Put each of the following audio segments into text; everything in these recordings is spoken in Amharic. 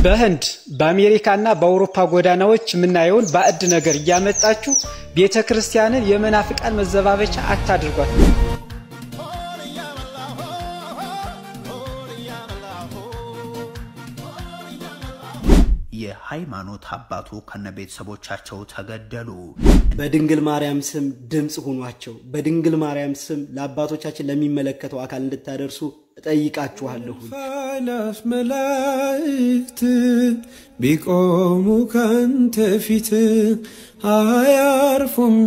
በህንድ በአሜሪካና በአውሮፓ ጎዳናዎች የምናየውን ባዕድ ነገር እያመጣችሁ ቤተ ክርስቲያንን የመናፍቃን መዘባበቻ አታድርጓት። የሃይማኖት አባቱ ከነ ቤተሰቦቻቸው ተገደሉ። በድንግል ማርያም ስም ድምፅ ሁኗቸው። በድንግል ማርያም ስም ለአባቶቻችን ለሚመለከተው አካል እንድታደርሱ እጠይቃችኋለሁ። ኃይላት መላእክት ቢቆሙ ካንተ ፊት አያርፉም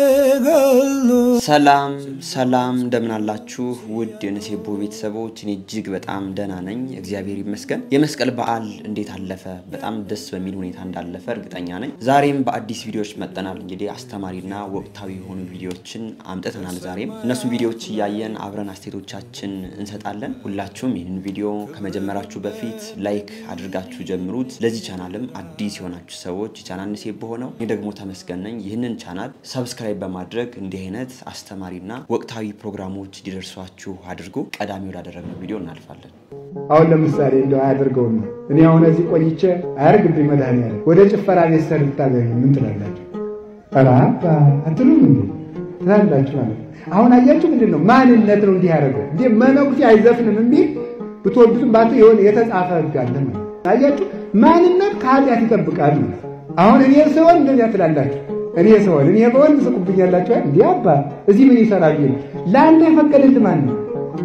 ይተጋሉ። ሰላም ሰላም፣ እንደምን አላችሁ ውድ የነሴቦ ቤተሰቦች? እኔ እጅግ በጣም ደህና ነኝ፣ እግዚአብሔር ይመስገን። የመስቀል በዓል እንዴት አለፈ? በጣም ደስ በሚል ሁኔታ እንዳለፈ እርግጠኛ ነኝ። ዛሬም በአዲስ ቪዲዮዎች መጠናል። እንግዲህ አስተማሪና ወቅታዊ የሆኑ ቪዲዮዎችን አምጥተናል። ዛሬም እነሱን ቪዲዮዎች እያየን አብረን አስተያየቶቻችን እንሰጣለን። ሁላችሁም ይህንን ቪዲዮ ከመጀመራችሁ በፊት ላይክ አድርጋችሁ ጀምሩት። ለዚህ ቻናልም አዲስ የሆናችሁ ሰዎች ቻናል ነሴቦ ሆነው እኔ ደግሞ ተመስገን ነኝ። ይህንን ቻናል ሰብስክራይብ በማድረግ እንዲህ አይነት አስተማሪና ወቅታዊ ፕሮግራሞች እንዲደርሷችሁ አድርጉ። ቀዳሚ ወዳደረግነው ቪዲዮ እናልፋለን። አሁን ለምሳሌ እንደው አያደርገውም ነው እኔ አሁን እዚህ ቆይቼ አያርግብኝ መድኃኒዓለም ወደ ጭፈራ ቤት ሰር ልታገኙ ምን ትላላችሁ? ኧረ አባ አትሉም እንዴ ትላላችሁ ማለት አሁን አያችሁ ምንድን ነው ማንነት ነው እንዲህ ያደረገው እንዴ መነኩሴ አይዘፍንም የሚል ብትወዱትም ባት የሆነ የተጻፈ ህግ አለ ማለት አያችሁ ማንነት ከኃጢአት ይጠብቃል ማለት አሁን እኔ ስሆን እንደዚያ ትላላችሁ እኔ ስሆን እኔ በሆን ትስቁብኛላችሁ እንዲህ አባ እዚህ ምን ይሰራል ይል ለአንተ የፈቀደልህ ማን ነው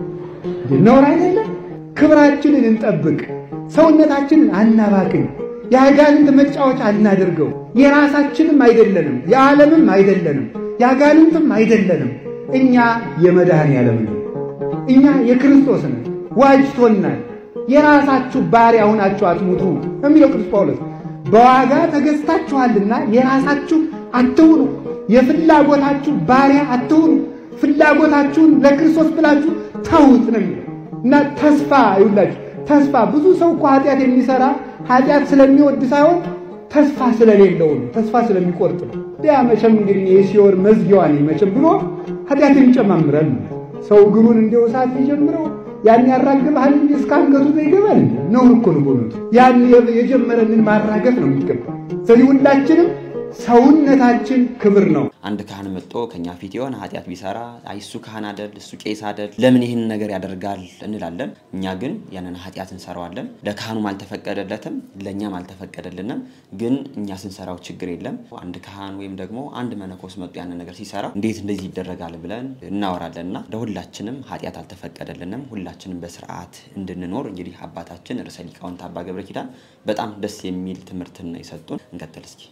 ነውር አይደለም ክብራችንን እንጠብቅ ሰውነታችንን አናባክን የአጋንንት መጫወቻ አናደርገው የራሳችንም አይደለንም የዓለምም አይደለንም የአጋንንትም አይደለንም እኛ የመድኃኔዓለም ነን እኛ የክርስቶስ ነን ዋጅቶናል የራሳችሁ ባሪያ ሆናችሁ አትሙቱ የሚለው ቅዱስ ጳውሎስ በዋጋ ተገዝታችኋልና የራሳችሁ አትሁኑ የፍላጎታችሁ ባሪያ አትሁኑ ፍላጎታችሁን ለክርስቶስ ብላችሁ ተዉት ነው የሚለው እና ተስፋ ይውላችሁ ተስፋ ብዙ ሰው እኮ ኃጢአት የሚሰራ ኃጢአት ስለሚወድ ሳይሆን ተስፋ ስለሌለው ነው ተስፋ ስለሚቆርጥ ነው ያ መቼም እንግዲህ የሲኦል መዝጊያዋ ነኝ መቼም ብሎ ኃጢአት የሚጨማምረን ሰው እግሩን እንዲው እሳት ሊጀምረው ያን ያራግብሃል እንጂ እስከ አንገቱ ይገባል እንዴ? ነውር እኮ ነው በእውነቱ። ያን የጀመረንን ማራገፍ ነው የሚገባ። ስለዚህ ሁላችንም ሰውነታችን ክብር ነው። አንድ ካህን መጥቶ ከኛ ፊት የሆነ ኃጢአት ቢሰራ አይ እሱ ካህን አደል እሱ ቄስ አደል ለምን ይህን ነገር ያደርጋል እንላለን። እኛ ግን ያንን ኃጢአት እንሰራዋለን። ለካህኑም አልተፈቀደለትም፣ ለእኛም አልተፈቀደልንም። ግን እኛ ስንሰራው ችግር የለም። አንድ ካህን ወይም ደግሞ አንድ መነኮስ መጥቶ ያንን ነገር ሲሰራ እንዴት እንደዚህ ይደረጋል ብለን እናወራለን እና ለሁላችንም ኃጢአት አልተፈቀደልንም። ሁላችንም በስርዓት እንድንኖር እንግዲህ አባታችን ርዕሰ ሊቃውንት አባ ገብረ ኪዳን በጣም ደስ የሚል ትምህርትን ነው የሰጡን። እንቀጥል እስኪ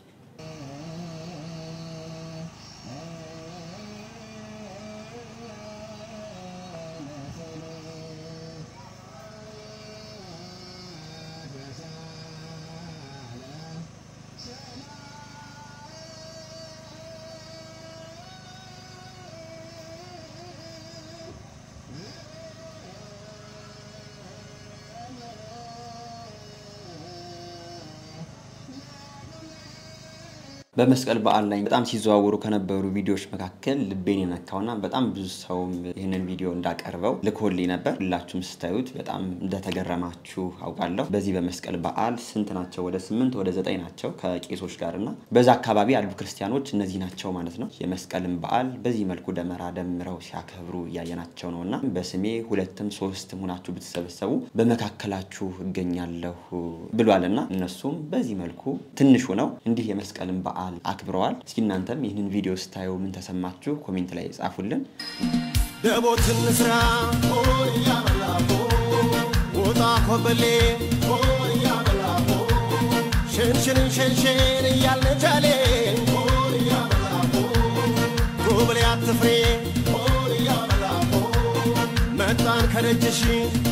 በመስቀል በዓል ላይ በጣም ሲዘዋወሩ ከነበሩ ቪዲዮዎች መካከል ልቤን የነካውና በጣም ብዙ ሰውም ይህንን ቪዲዮ እንዳቀርበው ልኮልኝ ነበር። ሁላችሁም ስታዩት በጣም እንደተገረማችሁ አውቃለሁ። በዚህ በመስቀል በዓል ስንት ናቸው? ወደ ስምንት ወደ ዘጠኝ ናቸው ከቄሶች ጋር እና በዛ አካባቢ ያሉ ክርስቲያኖች እነዚህ ናቸው ማለት ነው። የመስቀልን በዓል በዚህ መልኩ ደመራ ደምረው ሲያከብሩ እያየናቸው ነው እና በስሜ ሁለትም ሶስትም ሆናችሁ ብትሰበሰቡ በመካከላችሁ እገኛለሁ ብሏል እና እነሱም በዚህ መልኩ ትንሹ ነው እንዲህ የመስቀልን በዓል አክብረዋል። እስኪ እናንተም ይህንን ቪዲዮ ስታዩ ምን ተሰማችሁ? ኮሜንት ላይ ጻፉልን። ደቦትን ስራ ወጣ ኮበሌ ሽንሽንን ሸንሽን እያልን ጃሌ ጎብሌ አትፍሬ መጣን ከደጅሽ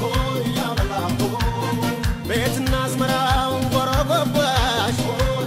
ቤትና አዝመራው ጎረጎባሽ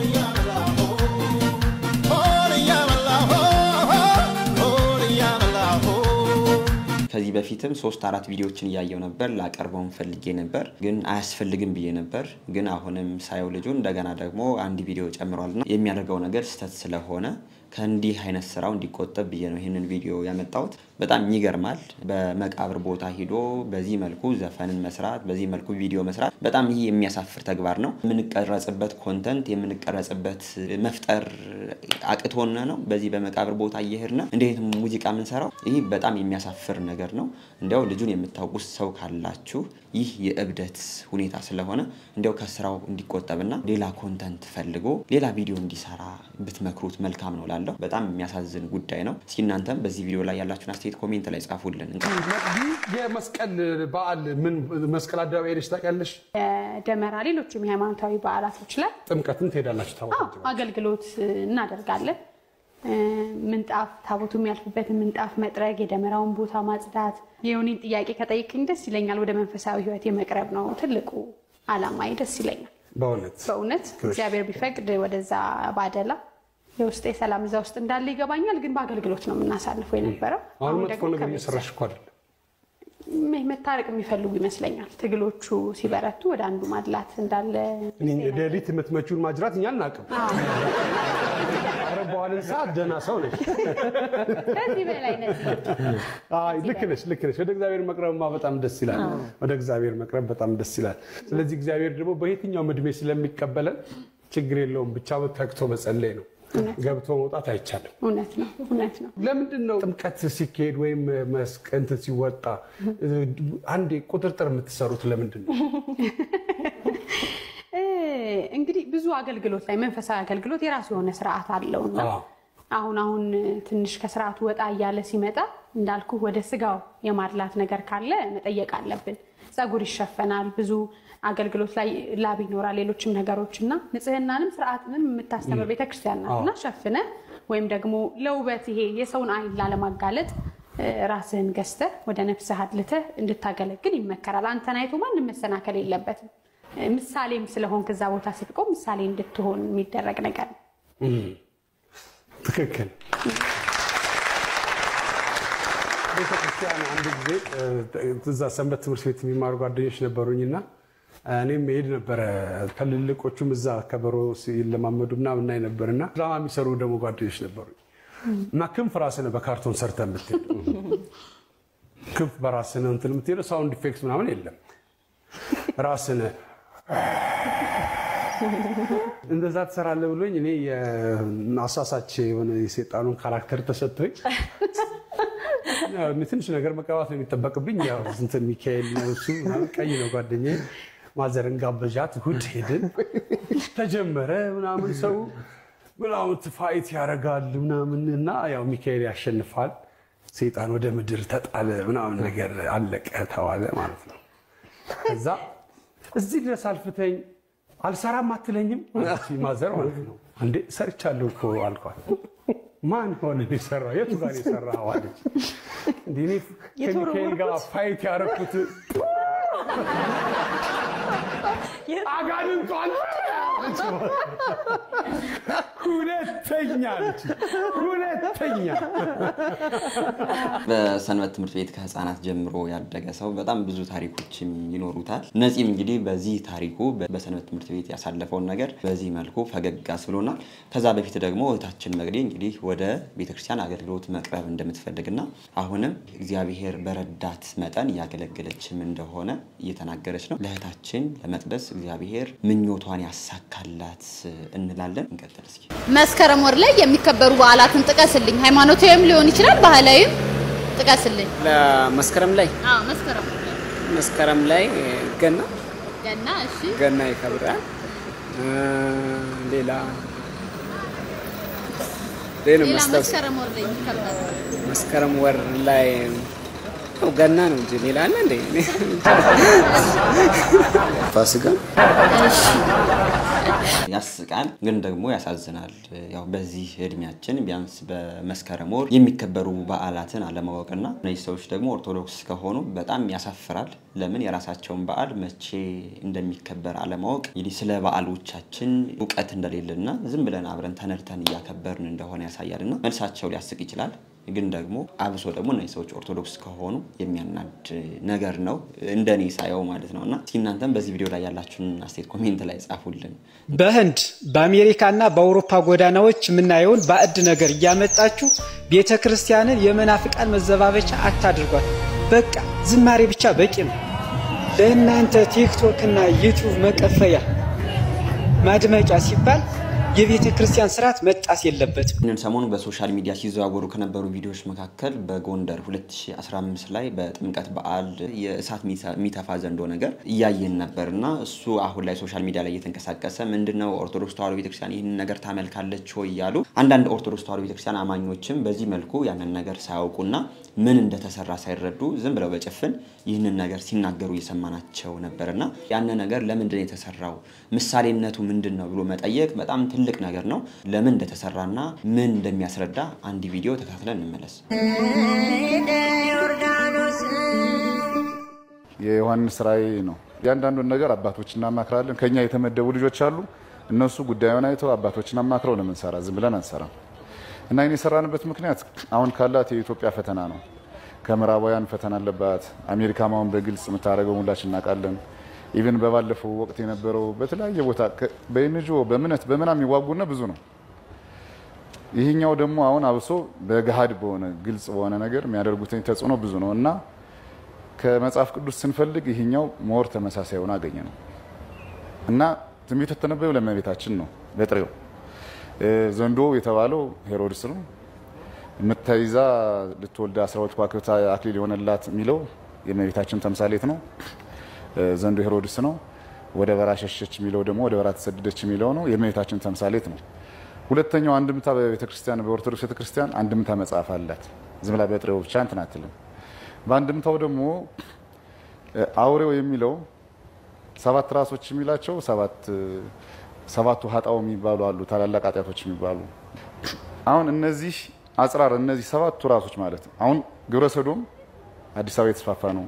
ከዚህ በፊትም ሶስት አራት ቪዲዮዎችን እያየው ነበር። ላቀርበውን ፈልጌ ነበር ግን አያስፈልግም ብዬ ነበር። ግን አሁንም ሳየው ልጁ እንደገና ደግሞ አንድ ቪዲዮ ጨምሯልና የሚያደርገው ነገር ስህተት ስለሆነ ከእንዲህ አይነት ስራው እንዲቆጠብ ብዬ ነው ይህንን ቪዲዮ ያመጣሁት። በጣም ይገርማል። በመቃብር ቦታ ሂዶ በዚህ መልኩ ዘፈንን መስራት፣ በዚህ መልኩ ቪዲዮ መስራት በጣም ይህ የሚያሳፍር ተግባር ነው። የምንቀረጽበት ኮንተንት የምንቀረጽበት መፍጠር አቅቶን ነው በዚህ በመቃብር ቦታ እየሄድን እንዴት ሙዚቃ የምንሰራው ይህ በጣም የሚያሳፍር ነገር ነው። እንዲያው ልጁን የምታውቁት ሰው ካላችሁ ይህ የእብደት ሁኔታ ስለሆነ እንዲያው ከስራው እንዲቆጠብና ሌላ ኮንተንት ፈልጎ ሌላ ቪዲዮ እንዲሰራ ብትመክሩት መልካም ነው ላለሁ። በጣም የሚያሳዝን ጉዳይ ነው። እስኪ እናንተም በዚህ ቪዲዮ ላይ ያላችሁን አስተያየት ኮሜንት ላይ ጻፉልን። የመስቀል በዓል ምን መስቀል አደባባይ ሄደሽ ታውቂያለሽ? ደመራ፣ ሌሎችም የሃይማኖታዊ በዓላቶች ላይ ጥምቀትን ትሄዳላችሁ? አዎ፣ ታቦት አገልግሎት እናደርጋለን። ምንጣፍ ታቦቱ የሚያልፍበትን ምንጣፍ መጥረግ፣ የደመራውን ቦታ ማጽዳት። የሆኔን ጥያቄ ከጠይቅኝ ደስ ይለኛል። ወደ መንፈሳዊ ሕይወት የመቅረብ ነው ትልቁ አላማዬ። ደስ ይለኛል በእውነት በእውነት እግዚአብሔር ቢፈቅድ ወደዛ ባደላ የውስጤ ሰላም እዛ ውስጥ እንዳለ ይገባኛል። ግን በአገልግሎት ነው የምናሳልፈው የነበረው። አሁን አሁን መጥፎ ደግሞ ነገር ከቤተሰብ እየሰራሽ እኮ አይደለም። ም- መታረቅ የሚፈልጉ ይመስለኛል። ትግሎቹ ሲበረቱ ወደ አንዱ ማድላት እንዳለ እኔ ሌሊት የምትመቹን ማጅራት እኛ አናውቅም። ኧረ በኋላን ሰዓት ደህና ሰው ነች። ከዚህ በላይ ነች። አይ ልክ ነሽ፣ ልክ ነሽ። ወደ እግዚአብሔር መቅረብማ በጣም ደስ ይላል። ወደ እግዚአብሔር መቅረብ በጣም ደስ ይላል። ስለዚህ እግዚአብሔር ደግሞ በየትኛውም እድሜ ስለሚቀበለን ችግር የለውም። ብቻ ተግቶ መጸለይ ነው። ገብቶ መውጣት አይቻልም። እውነት ነው፣ እውነት ነው። ለምንድን ነው ጥምቀት ሲካሄድ ወይም መስቀ እንትን ሲወጣ አንዴ ቁጥርጥር የምትሰሩት? ለምንድን ነው? እ፣ እንግዲህ ብዙ አገልግሎት ላይ መንፈሳዊ አገልግሎት የራሱ የሆነ ስርዓት አለው እና አዎ። አሁን አሁን ትንሽ ከስርዓቱ ወጣ እያለ ሲመጣ እንዳልኩ ወደ ስጋው የማድላት ነገር ካለ መጠየቅ አለብን። ጸጉር ይሸፈናል፣ ብዙ አገልግሎት ላይ ላብ ይኖራል፣ ሌሎችም ነገሮች እና ንጽህናንም ስርዓትንም የምታስተምር ቤተክርስቲያን ናት እና ሸፍነ ወይም ደግሞ ለውበት ይሄ የሰውን አይን ላለማጋለጥ እ፣ ራስህን ገዝተህ ወደ ነፍስህ አድልተህ እንድታገለግል ይመከራል። አንተን አይቶ ማንም መሰናከል የለበትም። እ፣ ምሳሌም ስለሆንክ እዛ ቦታ ስትቆም ምሳሌ እንድትሆን የሚደረግ ነገር ነው። ትክክል። ቤተክርስቲያን አንድ ጊዜ እ፣ እዛ ሰንበት ትምህርት ቤት የሚማሩ ጓደኞች ነበሩኝና እኔም መሄድ ነበረ። ከልልቆቹም እዛ ከበሮ ሲለማመዱ ምናምን እናይ ነበርና ድራማ የሚሰሩ ደግሞ ጓደኞች ነበሩኝ እና ክንፍ ራስህ ነህ በካርቶን ሰርተህ የምትሄደው ክንፍ በራስህ ነው እንትን የምትሄደው ሳውንድ ኢፌክት ምናምን የለም። ራስህ ነህ እንደዛ ትሰራለህ ብሎኝ እኔ የአሳሳች የሆነ የሴጣኑን ካራክተር ተሰጥቶኝ ያው እኔ ትንሽ ነገር መቀባት ነው የሚጠበቅብኝ። ያው እንትን ሚካኤል ነው እሱ ምናምን ቀይ ነው ጓደኛዬ። ማዘርን ጋበዣት፣ እሑድ ሄድን። ተጀመረ ምናምን ሰው ምናምን ፋይት ያደርጋል ምናምን እና ያው ሚካኤል ያሸንፋል። ሴጣን ወደ ምድር ተጣለ ምናምን ነገር አለቀ ተዋለ ማለት ነው። ከዛ እዚህ ድረስ አልፍተኝ አልሰራም አትለኝም አለችኝ ማዘር ማለት ነው። እንዴ ሰርቻለሁ እኮ አልኳት። ማን ሆነ የሰራው? የቱ ጋር የሰራው አለች። እንዴ እኔ ከሚካኤል ጋር ፋይት ያደረኩት አጋንንቷን ሁለተኛ አለች። ሁለተኛ በሰንበት ትምህርት ቤት ከህፃናት ጀምሮ ያደገ ሰው በጣም ብዙ ታሪኮችም ይኖሩታል። ነፂም እንግዲህ በዚህ ታሪኩ በሰንበት ትምህርት ቤት ያሳለፈውን ነገር በዚህ መልኩ ፈገግ አስብሎናል። ከዛ በፊት ደግሞ እህታችን መግዴ እንግዲህ ወደ ቤተክርስቲያን አገልግሎት መቅረብ እንደምትፈልግና አሁንም እግዚአብሔር በረዳት መጠን እያገለገለችም እንደሆነ እየተናገረች ነው። ለእህታችን ለመቅደስ እግዚአብሔር ምኞቷን ያሳካላት እንላለን። እንቀጥል እስኪ። መስከረም ወር ላይ የሚከበሩ በዓላትን ጥቀስልኝ። ሃይማኖታዊም ሊሆን ይችላል፣ ባህላዊም ጥቀስልኝ። ለመስከረም ላይ አዎ መስከረም ወር ላይ መስከረም ላይ ገና ገና። እሺ ገና ይከብራል። እ፣ ሌላ ሌላ ሌላ መስታወስ መስከረም ወር ላይ የሚከበር መስከረም ወር ላይ ያው ገና ነው እንጂ ሌላ አለ እንዴ? ፋሲካ ያስቃል ግን ደግሞ ያሳዝናል። ያው በዚህ እድሜያችን ቢያንስ በመስከረም ወር የሚከበሩ በዓላትን አለማወቅና እነዚህ ሰዎች ደግሞ ኦርቶዶክስ ከሆኑ በጣም ያሳፍራል። ለምን የራሳቸውን በዓል መቼ እንደሚከበር አለማወቅ እንግዲህ ስለ በዓሎቻችን እውቀት እንደሌለና ዝም ብለን አብረን ተነድተን እያከበርን እንደሆነ ያሳያልና መልሳቸው ሊያስቅ ይችላል። ግን ደግሞ አብሶ ደግሞ እነዚህ ሰዎች ኦርቶዶክስ ከሆኑ የሚያናድ ነገር ነው እንደኔ ሳየው ማለት ነው። እና እስኪ እናንተም በዚህ ቪዲዮ ላይ ያላችሁን አስተያየት ኮሜንት ላይ ጻፉልን። በህንድ በአሜሪካና በአውሮፓ ጎዳናዎች የምናየውን ባዕድ ነገር እያመጣችሁ ቤተ ክርስቲያንን የመናፍቃን መዘባበቻ አታድርጓት። በቃ ዝማሬ ብቻ በቂ ነው። ለእናንተ ቲክቶክ እና ዩቲዩብ መቀፈያ ማድመቂያ ሲባል የቤተ ክርስቲያን ስርዓት መጣስ የለበትም። ይህንን ሰሞኑ በሶሻል ሚዲያ ሲዘዋወሩ ከነበሩ ቪዲዮዎች መካከል በጎንደር 2015 ላይ በጥምቀት በዓል የእሳት የሚተፋ ዘንዶ ነገር እያየን ነበር እና እሱ አሁን ላይ ሶሻል ሚዲያ ላይ እየተንቀሳቀሰ ምንድነው ኦርቶዶክስ ተዋሕዶ ቤተክርስቲያን ይህንን ነገር ታመልካለች ወይ እያሉ አንዳንድ ኦርቶዶክስ ተዋሕዶ ቤተክርስቲያን አማኞችም በዚህ መልኩ ያንን ነገር ሳያውቁና ምን እንደተሰራ ሳይረዱ ዝም ብለው በጭፍን ይህንን ነገር ሲናገሩ እየሰማናቸው ነበር እና ያንን ነገር ለምንድን ነው የተሰራው ምሳሌነቱ ምንድን ነው ብሎ መጠየቅ በጣም ትልቅ ነገር ነው። ለምን እንደተሰራና ምን እንደሚያስረዳ አንድ ቪዲዮ ተከታትለን እንመለስ። የዮሐንስ ራእይ ነው። እያንዳንዱን ነገር አባቶች እናማክራለን። ከኛ የተመደቡ ልጆች አሉ። እነሱ ጉዳዩን አይተው አባቶችን አማክረው ነው የምንሰራ፣ ዝም ብለን አንሰራም። እና ይህን የሰራንበት ምክንያት አሁን ካላት የኢትዮጵያ ፈተና ነው። ከምዕራባውያን ፈተና አለባት። አሜሪካም አሁን በግልጽ የምታደርገው ሁላችን እናውቃለን። ኢቨን በባለፈው ወቅት የነበረው በተለያየ ቦታ በኤንጂኦ በእምነት በምናም የሚዋጉና ብዙ ነው። ይህኛው ደግሞ አሁን አብሶ በገሃድ በሆነ ግልጽ በሆነ ነገር የሚያደርጉትን ተጽዕኖ ብዙ ነው እና ከመጽሐፍ ቅዱስ ስንፈልግ ይህኛው ሞር ተመሳሳይ ሆነ አገኘ ነው እና ትንቢቱ የተነበየው ለእመቤታችን ነው በጥሬው ዘንዶ የተባለው ሄሮድስ ነው። የምታይዛ ልትወልድ አስራ ሁለት ከዋክብት አክሊል የሆነላት የሚለው የእመቤታችን ተምሳሌት ነው። ዘንዶ ሄሮድስ ነው። ወደ በራ ሸሸች የሚለው ደግሞ ወደ በራ ተሰደደች የሚለው ነው። የእመቤታችን ተምሳሌት ነው። ሁለተኛው አንድምታ በቤተክርስቲያን በኦርቶዶክስ ቤተክርስቲያን አንድምታ መጽሐፍ አላት። ዝም ብላ በጥሬው ብቻ እንትን አትልም። በአንድምታው ደግሞ አውሬው የሚለው ሰባት ራሶች የሚላቸው ሰባቱ ሀጣው የሚባሉ አሉ፣ ታላላቅ ኃጢአቶች የሚባሉ አሁን እነዚህ አጽራር እነዚህ ሰባቱ ራሶች ማለት ነው። አሁን ግብረ ሰዶም አዲስ አበባ የተስፋፋ ነው።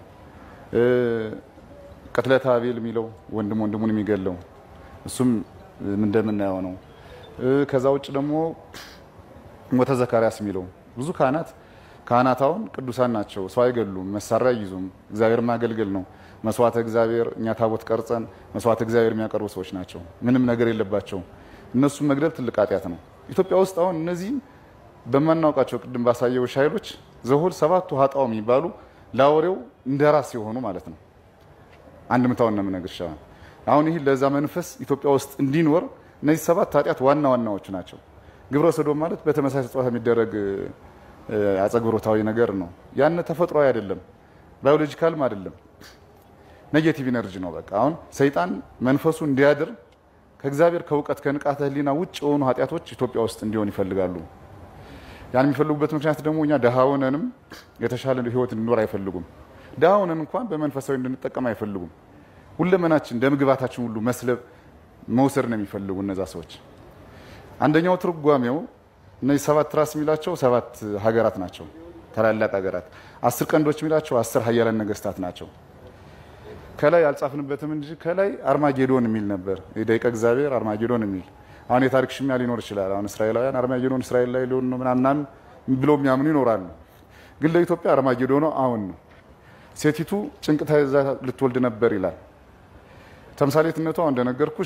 ቅትለተ አቤል የሚለው ወንድም ወንድሙን የሚገለው እሱም እንደምናየው ነው። ከዛ ውጭ ደግሞ ሞተ ዘካርያስ የሚለው ብዙ ካህናት ካህናት አሁን ቅዱሳን ናቸው። ሰው አይገሉም፣ መሳሪያ አይይዙም። እግዚአብሔር ማገልገል ነው። መስዋዕተ እግዚአብሔር እኛ ታቦት ቀርጸን መስዋዕተ እግዚአብሔር የሚያቀርቡ ሰዎች ናቸው። ምንም ነገር የለባቸውም። እነሱም መግደል ትልቅ ኃጢአት ነው። ኢትዮጵያ ውስጥ አሁን እነዚህም በማናውቃቸው ቅድም ባሳየዎች ኃይሎች ዘሆል ሰባቱ ሀጣው የሚባሉ ለአውሬው እንደ ራስ የሆኑ ማለት ነው። አንድ ምታውን ነው የምነግርሽ። አሁን ይህ ለዛ መንፈስ ኢትዮጵያ ውስጥ እንዲኖር እነዚህ ሰባት ኃጢአት ዋና ዋናዎቹ ናቸው። ግብረ ሰዶም ማለት በተመሳሳይ ጾታ የሚደረግ አጸግብሮታዊ ነገር ነው። ያን ተፈጥሯዊ አይደለም፣ ባዮሎጂካልም አይደለም፣ ኔጌቲቭ ኢነርጂ ነው። በቃ አሁን ሰይጣን መንፈሱ እንዲያድር ከእግዚአብሔር ከእውቀት ከንቃተ ሕሊና ውጭ የሆኑ ኃጢአቶች ኢትዮጵያ ውስጥ እንዲሆን ይፈልጋሉ። ያን የሚፈልጉበት ምክንያት ደግሞ እኛ ድሃ ሆነንም የተሻለ ህይወት እንዲኖር አይፈልጉም። ድሃ ሆነን እንኳን በመንፈሳዊ እንድንጠቀም አይፈልጉም። ሁለመናችን እንደምግባታችን ሁሉ መስለብ መውሰድ ነው የሚፈልጉ እነዛ ሰዎች። አንደኛው ትርጓሜው እነዚህ ሰባት ራስ የሚላቸው ሰባት ሀገራት ናቸው፣ ታላላቅ ሀገራት። አስር ቀንዶች የሚላቸው አስር ሀያላን ነገስታት ናቸው። ከላይ አልጻፍንበትም እንጂ ከላይ አርማጌዶን የሚል ነበር፣ የደቂቀ እግዚአብሔር አርማጌዶን የሚል አሁን የታሪክ ሽሚያ ሊኖር ይችላል። አሁን እስራኤላውያን አርማጌዶን እስራኤል ላይ ሊሆን ነው ምናምን ብሎ የሚያምኑ ይኖራሉ። ግን ለኢትዮጵያ አርማጌዶን አሁን ነው። ሴቲቱ ጭንቅ ተይዛ ልትወልድ ነበር ይላል። ተምሳሌትነቷ እንደነገርኩሽ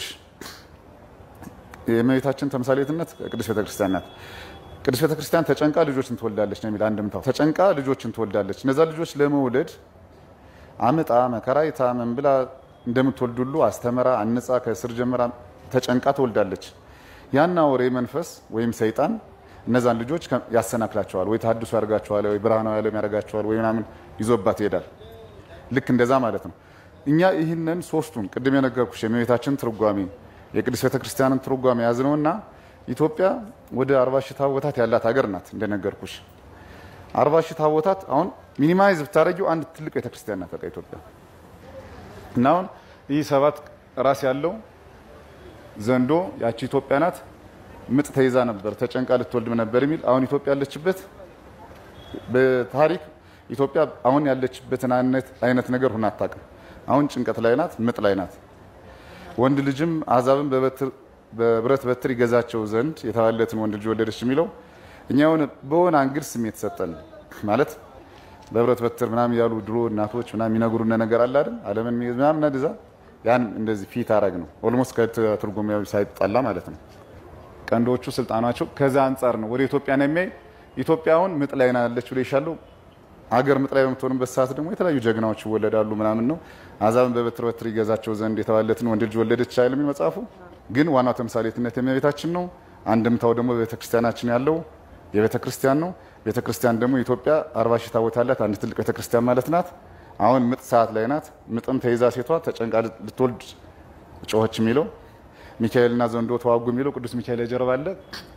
የእመቤታችን ተምሳሌትነት ቅድስት ቤተክርስቲያን ናት። ቅድስት ቤተክርስቲያን ተጨንቃ ልጆችን ትወልዳለች ነው የሚል አንድምታው። ተጨንቃ ልጆችን ትወልዳለች። እነዛ ልጆች ለመውለድ አምጣ መከራይታ ምን ብላ እንደምትወልድ ሁሉ አስተምራ አንጻ ከስር ጀምራ ተጨንቃ ትወልዳለች። ያን አውሬ መንፈስ ወይም ሰይጣን እነዛን ልጆች ያሰናክላቸዋል፣ ወይ ተሐድሶ ያደርጋቸዋል፣ ወይ ብርሃናዊ ዓለም ያደርጋቸዋል፣ ወይ ምናምን ይዞባት ይሄዳል። ልክ እንደዛ ማለት ነው። እኛ ይህንን ሶስቱን ቅድም የነገርኩሽ የእመቤታችን ትርጓሜ የቅድስት ቤተክርስቲያንን ትርጓሜ ያዝነውና ኢትዮጵያ ወደ አርባ ሺህ ታቦታት ያላት ሀገር ናት። እንደነገርኩሽ አርባ ሺህ ታቦታት አሁን ሚኒማይዝ ብታደረጊው አንድ ትልቅ ቤተክርስቲያን ናት በቃ ኢትዮጵያ እና አሁን ይህ ሰባት ራስ ያለው ዘንዶ ያቺ ኢትዮጵያ ናት። ምጥ ተይዛ ነበር ተጨንቃ ልትወልድ ነበር የሚል አሁን ኢትዮጵያ ያለችበት በታሪክ ኢትዮጵያ አሁን ያለችበትን አይነት ነገር ሁና አታውቅም። አሁን ጭንቀት ላይ ናት፣ ምጥ ላይ ናት። ወንድ ልጅም አሕዛብን በብረት በትር ይገዛቸው ዘንድ የተባለለትን ወንድ ልጅ ወለደች የሚለው እኛ የሆነ በሆነ አንግል ስሜት ሰጠን ማለት በብረት በትር ምናምን ያሉ ድሮ እናቶች ምናምን የሚነግሩን ነገር አለ አይደል? ዓለምን ምናምን እንደዛ ያን እንደዚህ ፊት አረግ ነው ኦልሞስት ከትርጉም ሳይጣላ ማለት ነው። ቀንዶቹ ስልጣናቸው ከዛ አንጻር ነው ወደ ኢትዮጵያ ነው የሚያይ። ኢትዮጵያውን ምጥ ላይ ናለች ብሎ ይሻለው አገር ምጥ ላይ በምትሆንበት ሰዓት ደግሞ የተለያዩ ጀግናዎች ይወለዳሉ ምናምን ነው። አሕዛብን በበትር በትር ይገዛቸው ዘንድ የተባለትን ወንድ ልጅ ወለደች አይልም መጽሐፉ። ግን ዋናው ተምሳሌትነት የእመቤታችን ነው። አንድምታው ደግሞ በቤተክርስቲያናችን ያለው የቤተ ክርስቲያን ነው። ቤተ ክርስቲያን ደግሞ ኢትዮጵያ አርባ ሺህ ታቦት ያላት አንድ ትልቅ ቤተ ክርስቲያን ማለት ናት። አሁን ምጥ ሰዓት ላይ ናት። ምጥም ተይዛ ሴቷ ተጨንቃ ልትወልድ ጮኸች የሚለው ሚካኤልና ዘንዶ ተዋጉ የሚለው ቅዱስ ሚካኤል የጀርባ አለ።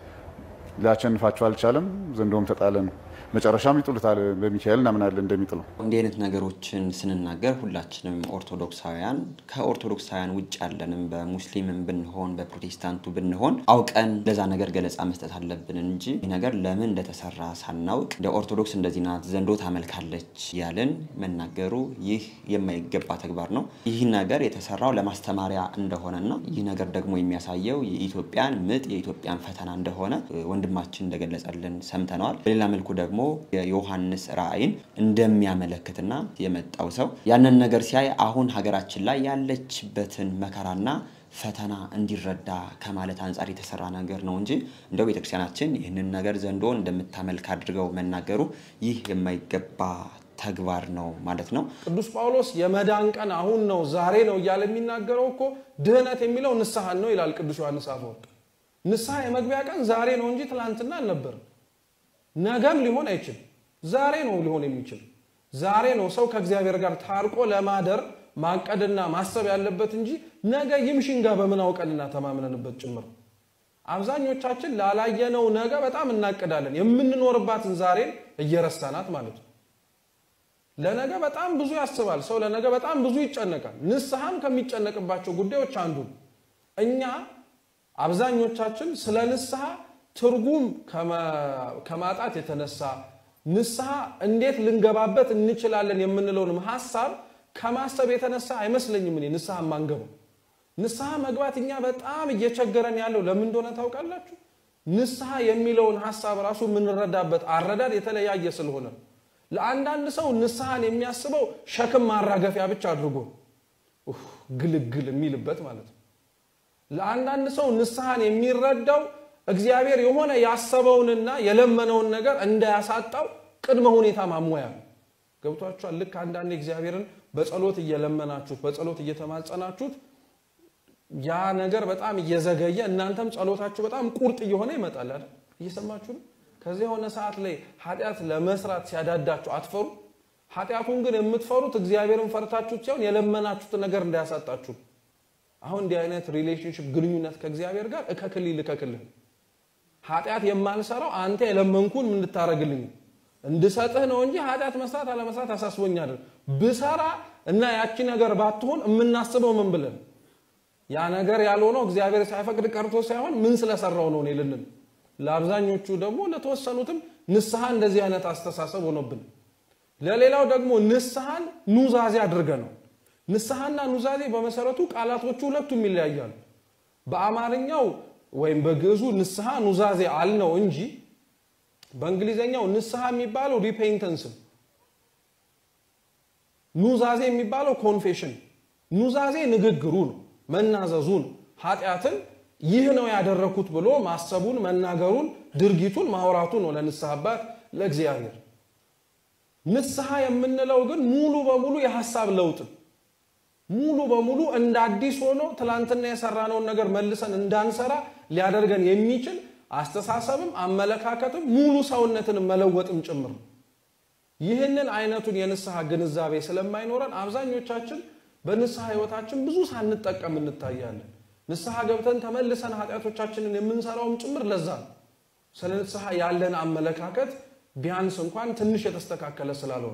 ሊያሸንፋቸው አልቻለም። ዘንዶም ተጣለ ነው። መጨረሻም ይጥሉታል። በሚካኤል እናምናለን እንደሚጥለው። እንዲህ አይነት ነገሮችን ስንናገር ሁላችንም ኦርቶዶክሳውያን ከኦርቶዶክሳውያን ውጭ ያለንም በሙስሊምም ብንሆን በፕሮቴስታንቱ ብንሆን አውቀን ለዛ ነገር ገለጻ መስጠት አለብን እንጂ ይህ ነገር ለምን እንደተሰራ ሳናውቅ እንደ ኦርቶዶክስ እንደዚህ ናት ዘንዶ ታመልካለች ያልን መናገሩ ይህ የማይገባ ተግባር ነው። ይህ ነገር የተሰራው ለማስተማሪያ እንደሆነና ይህ ነገር ደግሞ የሚያሳየው የኢትዮጵያን ምጥ የኢትዮጵያን ፈተና እንደሆነ ወንድማችን እንደገለጸልን ሰምተነዋል። በሌላ መልኩ ደግሞ የዮሐንስ ራእይን እንደሚያመለክትና የመጣው ሰው ያንን ነገር ሲያይ አሁን ሀገራችን ላይ ያለችበትን መከራና ፈተና እንዲረዳ ከማለት አንጻር የተሰራ ነገር ነው እንጂ እንደው ቤተክርስቲያናችን ይህንን ነገር ዘንዶን እንደምታመልክ አድርገው መናገሩ ይህ የማይገባ ተግባር ነው ማለት ነው። ቅዱስ ጳውሎስ የመዳን ቀን አሁን ነው ዛሬ ነው እያለ የሚናገረው እኮ ድህነት የሚለው ንስሐን ነው ይላል ቅዱስ ዮሐንስ አፈወርቅ። ንስሐ የመግቢያ ቀን ዛሬ ነው እንጂ ትላንትና አልነበርም። ነገም ሊሆን አይችልም። ዛሬ ነው ሊሆን የሚችል። ዛሬ ነው ሰው ከእግዚአብሔር ጋር ታርቆ ለማደር ማቀድና ማሰብ ያለበት እንጂ ነገ ይምሽንጋ በምን አውቀንና ተማምነንበት ጭምር። አብዛኞቻችን ላላየነው ነገ በጣም እናቅዳለን። የምንኖርባትን ዛሬን እየረሳናት ማለት ነው። ለነገ በጣም ብዙ ያስባል ሰው፣ ለነገ በጣም ብዙ ይጨነቃል። ንስሐም ከሚጨነቅባቸው ጉዳዮች አንዱ ነው። እኛ አብዛኞቻችን ስለ ንስሐ ትርጉም ከማጣት የተነሳ ንስሐ እንዴት ልንገባበት እንችላለን የምንለውንም ሀሳብ ከማሰብ የተነሳ አይመስለኝም እኔ ንስሐ ማንገቡ። ንስሐ መግባት እኛ በጣም እየቸገረን ያለው ለምን እንደሆነ ታውቃላችሁ? ንስሐ የሚለውን ሀሳብ ራሱ የምንረዳበት አረዳድ የተለያየ ስለሆነ ለአንዳንድ ሰው ንስሐን የሚያስበው ሸክም ማራገፊያ ብቻ አድርጎ ግልግል የሚልበት ማለት ነው። ለአንዳንድ ሰው ንስሐን የሚረዳው እግዚአብሔር የሆነ ያሰበውንና የለመነውን ነገር እንዳያሳጣው ቅድመ ሁኔታ ማሟያ ነው። ገብቷችኋል? ልክ አንዳንድ እግዚአብሔርን በጸሎት እየለመናችሁት በጸሎት እየተማጸናችሁት ያ ነገር በጣም እየዘገየ እናንተም ጸሎታችሁ በጣም ቁርጥ እየሆነ ይመጣል አይደል? እየሰማችሁ ነው። ከዚህ የሆነ ሰዓት ላይ ኃጢአት ለመስራት ሲያዳዳችሁ አትፈሩ? ኃጢአቱን ግን የምትፈሩት እግዚአብሔርን ፈርታችሁት ሲሆን የለመናችሁት ነገር እንዳያሳጣችሁ። አሁን እንዲህ አይነት ሪሌሽንሽፕ ግንኙነት ከእግዚአብሔር ጋር እከክልኝ ልከክልህ ኃጢአት የማልሰራው አንተ የለመንኩን ምን እንድታረግልኝ እንድሰጥህ ነው እንጂ ኃጢአት መስራት አለመስራት አሳስቦኝ አይደል። ብሰራ እና ያቺ ነገር ባትሆን የምናስበው ምን ብለን ያ ነገር ያልሆነው እግዚአብሔር ሳይፈቅድ ቀርቶ ሳይሆን ምን ስለሰራው ነው እኔ ልንል። ለአብዛኞቹ ደግሞ ለተወሰኑትም ንስሐ እንደዚህ አይነት አስተሳሰብ ሆኖብን፣ ለሌላው ደግሞ ንስሐን ኑዛዜ አድርገ ነው። ንስሐና ኑዛዜ በመሰረቱ ቃላቶቹ ሁለቱም ይለያያሉ። በአማርኛው ወይም በግዕዙ ንስሐ ኑዛዜ አልነው እንጂ በእንግሊዘኛው ንስሐ የሚባለው ሪፔንተንስ ነው። ኑዛዜ የሚባለው ኮንፌሽን። ኑዛዜ ንግግሩ ነው፣ መናዘዙ ነው። ኃጢአትን ይህ ነው ያደረኩት ብሎ ማሰቡን፣ መናገሩን፣ ድርጊቱን ማውራቱ ነው ለንስሐ አባት ለእግዚአብሔር። ንስሐ የምንለው ግን ሙሉ በሙሉ የሀሳብ ለውጥ ሙሉ በሙሉ እንደ አዲስ ሆኖ ትላንትና የሰራነውን ነገር መልሰን እንዳንሰራ ሊያደርገን የሚችል አስተሳሰብም አመለካከትም ሙሉ ሰውነትን መለወጥም ጭምር ነው። ይህንን አይነቱን የንስሐ ግንዛቤ ስለማይኖረን አብዛኞቻችን በንስሐ ህይወታችን ብዙ ሳንጠቀም እንታያለን። ንስሐ ገብተን ተመልሰን ኃጢአቶቻችንን የምንሰራውም ጭምር ለዛ ነው። ስለ ንስሐ ያለን አመለካከት ቢያንስ እንኳን ትንሽ የተስተካከለ ስላልሆነ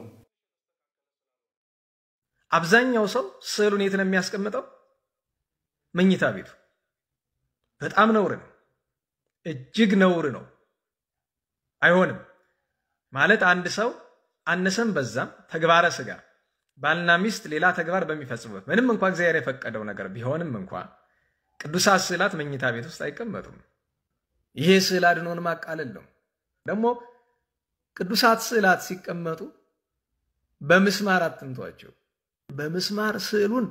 አብዛኛው ሰው ስዕሉን የት ነው የሚያስቀምጠው? መኝታ ቤቱ። በጣም ነውር ነው፣ እጅግ ነውር ነው። አይሆንም ማለት አንድ ሰው አነሰም በዛም ተግባረ ስጋ ባልና ሚስት ሌላ ተግባር በሚፈጽሙበት ምንም እንኳ እግዚአብሔር የፈቀደው ነገር ቢሆንም እንኳ ቅዱሳት ስዕላት መኝታ ቤት ውስጥ አይቀመጡም። ይሄ ስዕል አድኖን ማቃለል ነው። ደግሞ ቅዱሳት ስዕላት ሲቀመጡ በምስማር አትምቷቸው። በምስማር ስዕሉን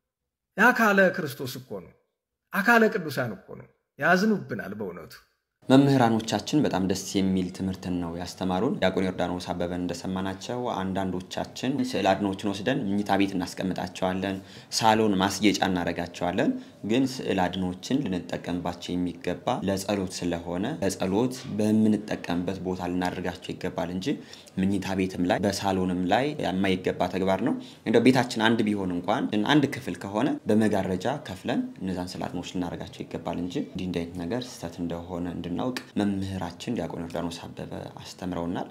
የአካለ ክርስቶስ እኮ ነው፣ አካለ ቅዱሳን እኮ ነው። ያዝኑብናል በእውነቱ። መምህራኖቻችን በጣም ደስ የሚል ትምህርትን ነው ያስተማሩን። ዲያቆን ዮርዳኖስ አበበን እንደሰማናቸው አንዳንዶቻችን ስዕል አድኖችን ወስደን ምኝታ ቤት እናስቀምጣቸዋለን፣ ሳሎን ማስጌጫ እናደርጋቸዋለን። ግን ስዕል አድኖችን ልንጠቀምባቸው የሚገባ ለጸሎት ስለሆነ ለጸሎት በምንጠቀምበት ቦታ ልናደርጋቸው ይገባል እንጂ ምኝታ ቤትም ላይ በሳሎንም ላይ የማይገባ ተግባር ነው። እንደው ቤታችን አንድ ቢሆን እንኳን አንድ ክፍል ከሆነ በመጋረጃ ከፍለን እነዛን ስዕል አድኖች ልናደርጋቸው ይገባል እንጂ እንዲህ እንዲህ አይነት ነገር ስህተት እንደሆነ እንድናውቅ መምህራችን ዲያቆን ዮርዳኖስ አበበ አስተምረውናል።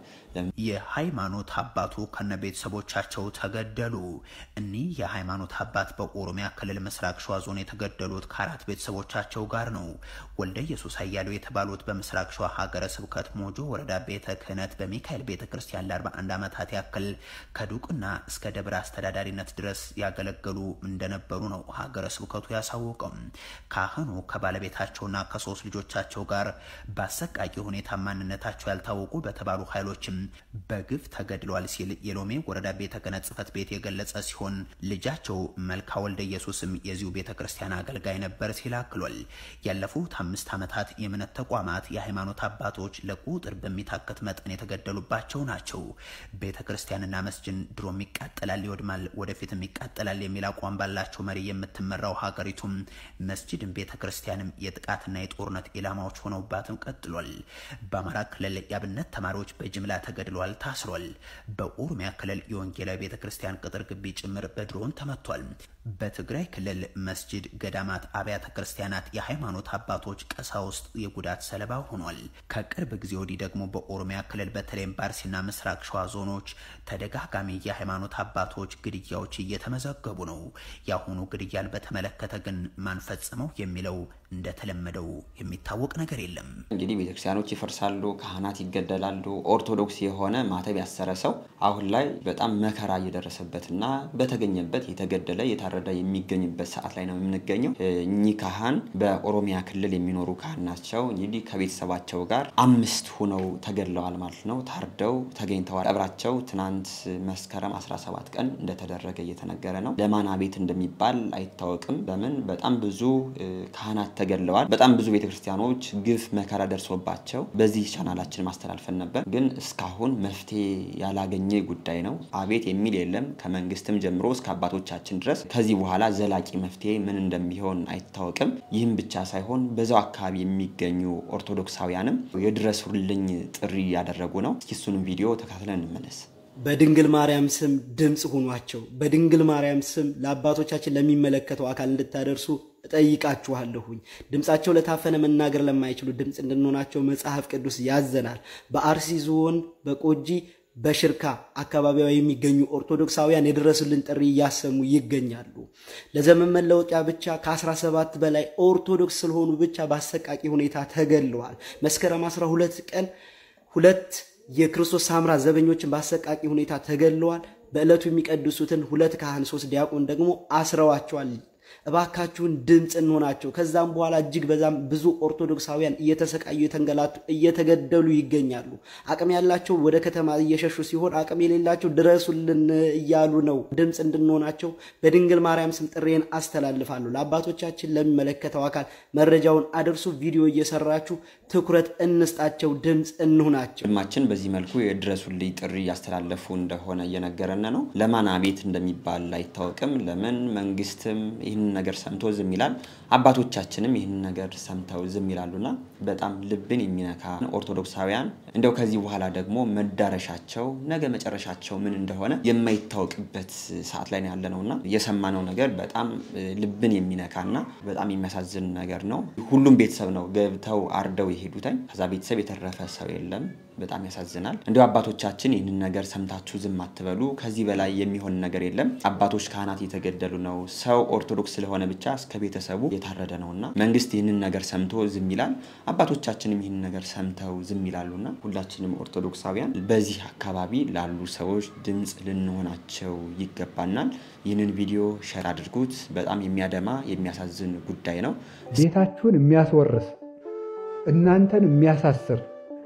የሃይማኖት አባቱ ከነ ቤተሰቦቻቸው ተገደሉ። እኒህ የሃይማኖት አባት በኦሮሚያ ክልል ምስራቅ ሸዋ ዞን የተገደሉት ከአራት ቤተሰቦቻቸው ጋር ነው። ወልደ ኢየሱስ አያሌው የተባሉት በምስራቅ ሸዋ ሀገረ ስብከት ሞጆ ወረዳ ቤተ ክህነት በሚካኤል ቤተ ክርስቲያን ለ41 ዓመታት ያክል ከዱቅና እስከ ደብረ አስተዳዳሪነት ድረስ ያገለገሉ እንደነበሩ ነው ሀገረ ስብከቱ ያሳወቀው። ካህኑ ከባለቤታቸውና ከሶስት ልጆቻቸው ጋር በአሰቃቂ ሁኔታ ማንነታቸው ያልታወቁ በተባሉ ኃይሎችም በግፍ ተገድለዋል ሲል የሎሜ ወረዳ ቤተ ክህነት ጽሕፈት ቤት የገለጸ ሲሆን ልጃቸው መልካ ወልደ ኢየሱስም የዚሁ ቤተ ክርስቲያን አገልጋይ ነበር ሲል አክሏል። ያለፉት አምስት ዓመታት የእምነት ተቋማት የሃይማኖት አባቶች ለቁጥር በሚታከት መጠን የተገደሉባቸው ናቸው። ቤተ ክርስቲያንና መስጅን ድሮም ይቃጠላል፣ ይወድማል፣ ወደፊትም ይቃጠላል የሚል አቋም ባላቸው መሪ የምትመራው ሀገሪቱም መስጅድን ቤተ ክርስቲያንም የጥቃትና የጦርነት ኢላማዎች ሆነውባትም ቀጥሏል። በአማራ ክልል የአብነት ተማሪዎች በጅምላ ተገድለዋል፣ ታስሯል። በኦሮሚያ ክልል የወንጌላዊ ቤተ ክርስቲያን ቅጥር ግቢ ጭምር በድሮን ተመቷል። በትግራይ ክልል መስጅድ፣ ገዳማት፣ አብያተ ክርስቲያናት፣ የሃይማኖት አባቶች፣ ቀሳውስት የጉዳት ሰለባ ሆኗል። ከቅርብ ጊዜ ወዲህ ደግሞ በኦሮሚያ ክልል በተለይም በአርሲና ምስራቅ ሸዋ ዞኖች ተደጋጋሚ የሃይማኖት አባቶች ግድያዎች እየተመዘገቡ ነው። የአሁኑ ግድያን በተመለከተ ግን ማን ፈጽመው የሚለው እንደተለመደው የሚታወቅ ነገር የለም። እንግዲህ ቤተክርስቲያኖች ይፈርሳሉ፣ ካህናት ይገደላሉ። ኦርቶዶክስ የሆነ ማተብ ያሰረ ሰው አሁን ላይ በጣም መከራ እየደረሰበትና በተገኘበት የተገደለ የታረደ የሚገኝበት ሰዓት ላይ ነው የምንገኘው። እኚህ ካህን በኦሮሚያ ክልል የሚኖሩ ካህን ናቸው። እንግዲህ ከቤተሰባቸው ጋር አምስት ሁነው ተገድለዋል ማለት ነው። ታርደው ተገኝተዋል። ቀብራቸው ትናንት መስከረም 17 ቀን እንደተደረገ እየተነገረ ነው። ለማና ቤት እንደሚባል አይታወቅም። ለምን በጣም ብዙ ካህናት ተገድለዋል። በጣም ብዙ ቤተክርስቲያኖች ግፍ መከራ ደርሶባቸው በዚህ ቻናላችን ማስተላልፈን ነበር፣ ግን እስካሁን መፍትሄ ያላገኘ ጉዳይ ነው። አቤት የሚል የለም ከመንግስትም ጀምሮ እስከ አባቶቻችን ድረስ። ከዚህ በኋላ ዘላቂ መፍትሄ ምን እንደሚሆን አይታወቅም። ይህም ብቻ ሳይሆን በዛው አካባቢ የሚገኙ ኦርቶዶክሳውያንም የድረሱልኝ ጥሪ እያደረጉ ነው። እስኪ እሱንም ቪዲዮ ተካትለን እንመለስ። በድንግል ማርያም ስም ድምፅ ሁኗቸው። በድንግል ማርያም ስም ለአባቶቻችን ለሚመለከተው አካል እንድታደርሱ እጠይቃችኋለሁኝ። ድምፃቸው ለታፈነ መናገር ለማይችሉ ድምፅ እንድንሆናቸው መጽሐፍ ቅዱስ ያዘናል። በአርሲ ዞን በቆጂ በሽርካ አካባቢዋ የሚገኙ ኦርቶዶክሳውያን የደረሱልን ጥሪ እያሰሙ ይገኛሉ። ለዘመን መለወጫ ብቻ ከ17 በላይ ኦርቶዶክስ ስለሆኑ ብቻ በአሰቃቂ ሁኔታ ተገድለዋል። መስከረም 12 ቀን ሁለት የክርስቶስ ሳምራ ዘበኞችን በአሰቃቂ ሁኔታ ተገድለዋል። በዕለቱ የሚቀድሱትን ሁለት ካህን ሶስት ዲያቆን ደግሞ አስረዋቸዋል። እባካችሁን ድምፅ እንሆናቸው። ከዛም በኋላ እጅግ በዛም ብዙ ኦርቶዶክሳውያን እየተሰቃዩ የተንገላቱ እየተገደሉ ይገኛሉ። አቅም ያላቸው ወደ ከተማ እየሸሹ ሲሆን፣ አቅም የሌላቸው ድረሱልን እያሉ ነው። ድምፅ እንድንሆናቸው በድንግል ማርያም ስም ጥሬን አስተላልፋለሁ። ለአባቶቻችን ለሚመለከተው አካል መረጃውን አድርሱ። ቪዲዮ እየሰራችሁ ትኩረት እንስጣቸው፣ ድምፅ እንሁናቸው። ወንድማችን በዚህ መልኩ የድረሱልኝ ጥሪ እያስተላለፉ እንደሆነ እየነገረን ነው። ለማን አቤት እንደሚባል አይታወቅም። ለምን መንግስትም ይህንን ነገር ሰምቶ ዝም ይላል? አባቶቻችንም ይህንን ነገር ሰምተው ዝም ይላሉና በጣም ልብን የሚነካ ኦርቶዶክሳውያን እንደው ከዚህ በኋላ ደግሞ መዳረሻቸው ነገ መጨረሻቸው ምን እንደሆነ የማይታወቅበት ሰዓት ላይ ያለ ነውና የሰማነው ነገር በጣም ልብን የሚነካና በጣም የሚያሳዝን ነገር ነው። ሁሉም ቤተሰብ ነው ገብተው አርደው የሄዱትኝ። ከዛ ቤተሰብ የተረፈ ሰው የለም። በጣም ያሳዝናል። እንዲሁ አባቶቻችን ይህንን ነገር ሰምታችሁ ዝም አትበሉ። ከዚህ በላይ የሚሆን ነገር የለም። አባቶች ካህናት እየተገደሉ ነው። ሰው ኦርቶዶክስ ስለሆነ ብቻ እስከ ቤተሰቡ የታረደ ነውና መንግስት ይህንን ነገር ሰምቶ ዝም ይላል። አባቶቻችንም ይህንን ነገር ሰምተው ዝም ይላሉና ሁላችንም ኦርቶዶክሳውያን በዚህ አካባቢ ላሉ ሰዎች ድምፅ ልንሆናቸው ይገባናል። ይህንን ቪዲዮ ሸር አድርጉት። በጣም የሚያደማ የሚያሳዝን ጉዳይ ነው። ቤታችሁን የሚያስወርስ እናንተን የሚያሳስር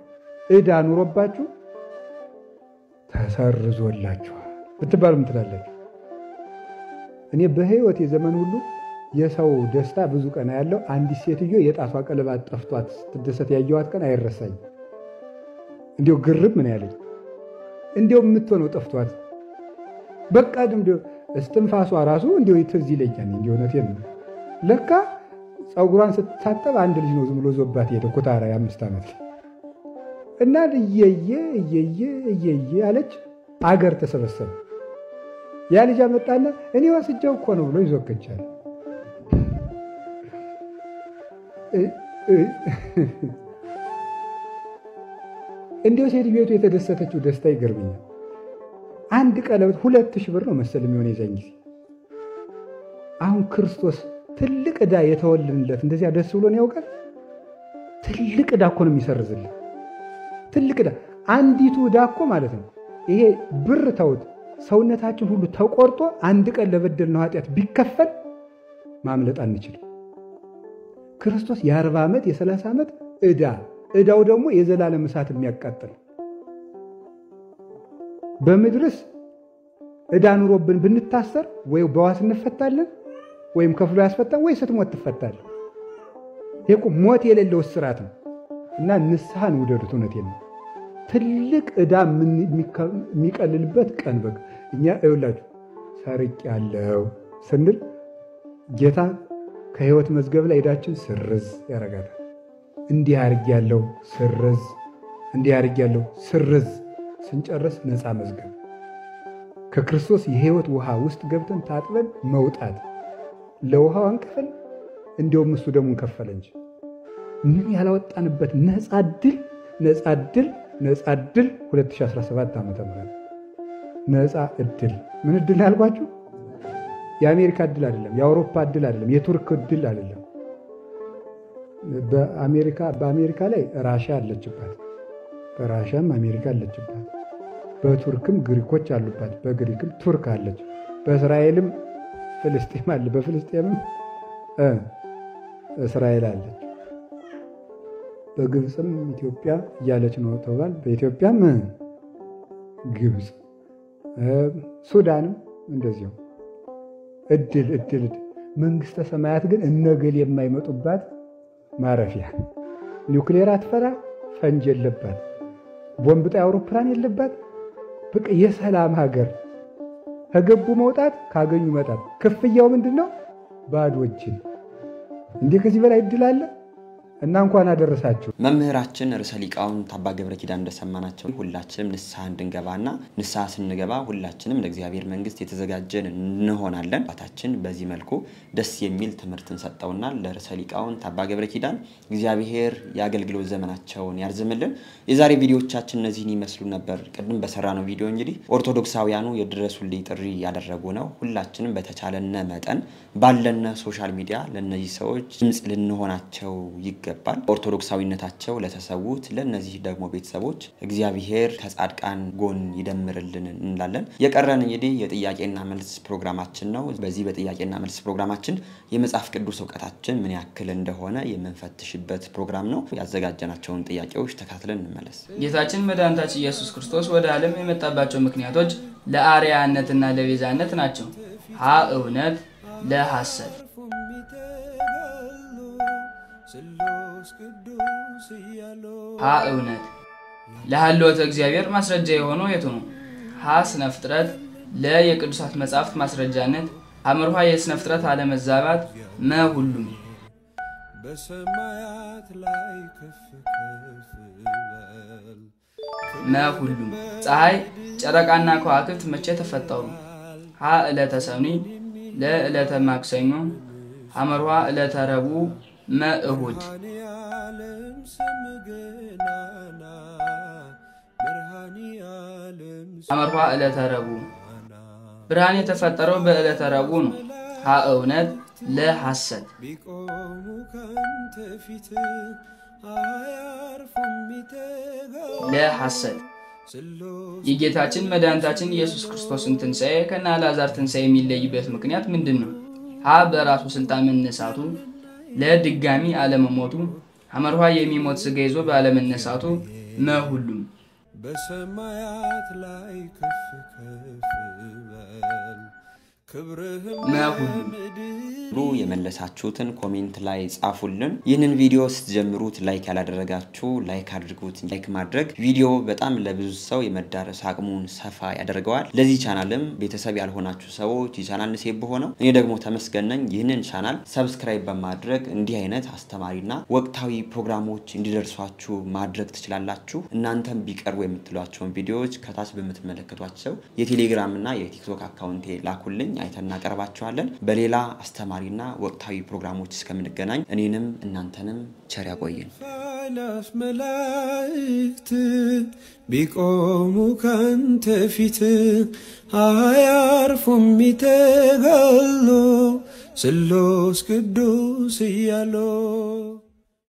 ዕዳ ኑሮባችሁ ተሰርዞላችኋል ብትባሉ ምን ትላላችሁ? እኔ በህይወት የዘመን ሁሉ የሰው ደስታ ብዙ ቀን ያለው አንዲት ሴትዮ የጣቷ ቀለባት ጠፍቷት ስትደሰት ያየዋት ቀን አይረሳኝ። እንዲሁ ግርም ምን ያለኝ እንዲሁ የምትሆነው ጠፍቷት በቃ እንዲ እስትንፋሷ ራሱ እንዲ ትዝ ይለኛል። እንዲ እውነቴን ነው። ለካ ፀጉሯን ስትታጠብ አንድ ልጅ ነው ዝም ብሎ ዞባት ሄደ። ኩታራ የአምስት ዓመት እና እየየ እየየ እየየ አለች። አገር ተሰበሰበ። ያ ልጅ አመጣና እኔ ወስጀው እኮ ነው ብሎ ይዞከቻል። እንዲሁ ሴት ቤቱ የተደሰተችው ደስታ ይገርመኛል። አንድ ቀለበት ሁለት ሺህ ብር ነው መሰል የሚሆን የዛን ጊዜ። አሁን ክርስቶስ ትልቅ ዕዳ የተወልንለት እንደዚያ ደስ ብሎን ያውቃል? ትልቅ ዕዳ እኮ ነው የሚሰርዝልን። ትልቅ ዕዳ አንዲቱ ዕዳ እኮ ማለት ነው ይሄ ብር ተውት፣ ሰውነታችን ሁሉ ተቆርጦ አንድ ቀን ለበደልነው ኃጢአት ቢከፈል ማምለጥ አንችልም። ክርስቶስ የአርባ ዓመት የሰላሳ ዓመት ዕዳ ዕዳው ደግሞ የዘላለም እሳት የሚያቃጥል በምድርስ ዕዳ ኑሮብን ብንታሰር ወይ በዋስ እንፈታለን ወይም ከፍሎ ያስፈታን ወይ ስትሞት ትፈታለን። ይሄ እኮ ሞት የሌለው እስራት ነው እና ንስሐን ውደዱት። እውነቴን ነው። ትልቅ ዕዳ የሚቀልልበት ቀን በግ እኛ ይኸውላችሁ ሰርቅ ያለው ስንል ጌታ ከሕይወት መዝገብ ላይ ዕዳችን ስርዝ ያረጋታል። እንዲህ አርግ ያለው ስርዝ፣ እንዲህ አርግ ያለው ስርዝ ስንጨርስ ነፃ መዝገብ ከክርስቶስ የሕይወት ውሃ ውስጥ ገብተን ታጥበን መውጣት ለውሃው አንከፈል፣ እንዲያውም እሱ ደግሞ እንከፈለ እንጂ ምን ያላወጣንበት ነፃ ድል ነፃ ድል ነፃ ድል 2017 ዓ ም ነፃ እድል ምን እድል ያልኳችሁ የአሜሪካ እድል አይደለም፣ የአውሮፓ እድል አይደለም፣ የቱርክ እድል አይደለም። በአሜሪካ ላይ ራሻ አለችባት፣ በራሻም አሜሪካ አለችባት፣ በቱርክም ግሪኮች አሉባት፣ በግሪክም ቱርክ አለች፣ በእስራኤልም ፍልስጤም አለ፣ በፍልስጤምም እስራኤል አለች፣ በግብፅም ኢትዮጵያ እያለች ነው ተብሏል። በኢትዮጵያም ግብፅ፣ ሱዳንም እንደዚሁ እድል እድል መንግስተ ሰማያት ግን እነገል የማይመጡባት ማረፊያ ኒውክሌር አትፈራ፣ ፈንጅ የለባት፣ ቦምብ ጣይ አውሮፕላን የለባት። በቃ የሰላም ሀገር ከገቡ መውጣት ካገኙ መጣት። ክፍያው ምንድን ነው? ባዶ እጅን። እንዲህ ከዚህ በላይ እድል አለ? እና እንኳን አደረሳችሁ። መምህራችን ርዕሰ ሊቃውንት አባ ገብረ ኪዳን እንደሰማናቸው ሁላችንም ንስሐ እንድንገባና ንስሐ ስንገባ ሁላችንም ለእግዚአብሔር መንግስት የተዘጋጀን እንሆናለን። አባታችን በዚህ መልኩ ደስ የሚል ትምህርትን ሰጠውናል። ለርዕሰ ሊቃውንት አባ ገብረ ኪዳን እግዚአብሔር የአገልግሎት ዘመናቸውን ያርዝምልን። የዛሬ ቪዲዮዎቻችን እነዚህን ይመስሉ ነበር። ቅድም በሰራነው ቪዲዮ እንግዲህ ኦርቶዶክሳውያኑ የድረሱልኝ ጥሪ ያደረጉ ነው። ሁላችንም በተቻለነ መጠን ባለነ ሶሻል ሚዲያ ለእነዚህ ሰዎች ድምፅ ልንሆናቸው ይገባል ይገባል። ኦርቶዶክሳዊነታቸው ለተሰዉት ለእነዚህ ደግሞ ቤተሰቦች እግዚአብሔር ከጻድቃን ጎን ይደምርልን እንላለን። የቀረን እንግዲህ የጥያቄና መልስ ፕሮግራማችን ነው። በዚህ በጥያቄና መልስ ፕሮግራማችን የመጽሐፍ ቅዱስ እውቀታችን ምን ያክል እንደሆነ የምንፈትሽበት ፕሮግራም ነው። ያዘጋጀናቸውን ጥያቄዎች ተካትለን እንመለስ። ጌታችን መድኃኒታችን ኢየሱስ ክርስቶስ ወደ ዓለም የመጣባቸው ምክንያቶች ለአርያነትና ለቤዛነት ናቸው። ሀ እውነት፣ ለሐሰት ሀ እውነት ለሀልወተ እግዚአብሔር ማስረጃ የሆነው የቱ ነው? ሀ ስነ ፍጥረት፣ ለ የቅዱሳት መጻሕፍት ማስረጃነት፣ ሐመርኋ የስነ ፍጥረት አለመዛባት፣ መ ሁሉም በሰማያት ላይ ከፍ ከፍ በል መ ሁሉም ፀሐይ፣ ጨረቃና ከዋክብት መቼ ተፈጠሩ? ሀ ዕለተ ሰኑይ፣ ለ ዕለተ ማክሰኞ፣ ሐመርኋ ዕለተ ረቡዕ፣ መ እሁድ ዓለም ስም ገናና ብርሃን ዓለም ሐመርኋ ዕለተ ረቡዕ ብርሃን የተፈጠረው በዕለተ ረቡዕ ነው። ሀ እውነት፣ ለ ሐሰት ቢቆሙ ካንተ ፊት አያርፉም ይተጋሉ ለ ሐሰት የጌታችን መድኃኒታችን ኢየሱስ ክርስቶስን ትንሣኤ ከነ አልዓዛር ትንሣኤ የሚለይበት ምክንያት ምንድን ነው? ሀ በራሱ ስልጣን መነሳቱ፣ ለ ድጋሚ አለመሞቱ፣ ሐመርኋ የሚሞት ሥጋ ይዞ ባለመነሳቱ፣ መሁሉም በሰማያት ላይ ከፍ ከፍ በል ክብርህም መሁሉም ለምድር ብሎ የመለሳችሁትን ኮሜንት ላይ ጻፉልን። ይህንን ቪዲዮ ስትጀምሩት ላይክ ያላደረጋችሁ ላይክ አድርጉት። ላይክ ማድረግ ቪዲዮ በጣም ለብዙ ሰው የመዳረስ አቅሙን ሰፋ ያደርገዋል። ለዚህ ቻናልም ቤተሰብ ያልሆናችሁ ሰዎች የቻናል ሴብ ሆነው እኔ ደግሞ ተመስገን ነኝ። ይህንን ቻናል ሰብስክራይብ በማድረግ እንዲህ አይነት አስተማሪና ወቅታዊ ፕሮግራሞች እንዲደርሷችሁ ማድረግ ትችላላችሁ። እናንተም ቢቀርቡ የምትሏቸውን ቪዲዮዎች ከታች በምትመለከቷቸው የቴሌግራም እና የቲክቶክ አካውንቴ ላኩልኝ፣ አይተን እናቀርባቸዋለን። በሌላ አስተማሪና ወቅታዊ ፕሮግራሞች እስከምንገናኝ እኔንም እናንተንም ቸር ያቆየን። ኃይላት መላእክት ቢቆሙ ካንተ ፊት አያርፉም ይተጋሉ ስሉስ ቅዱስ እያሉ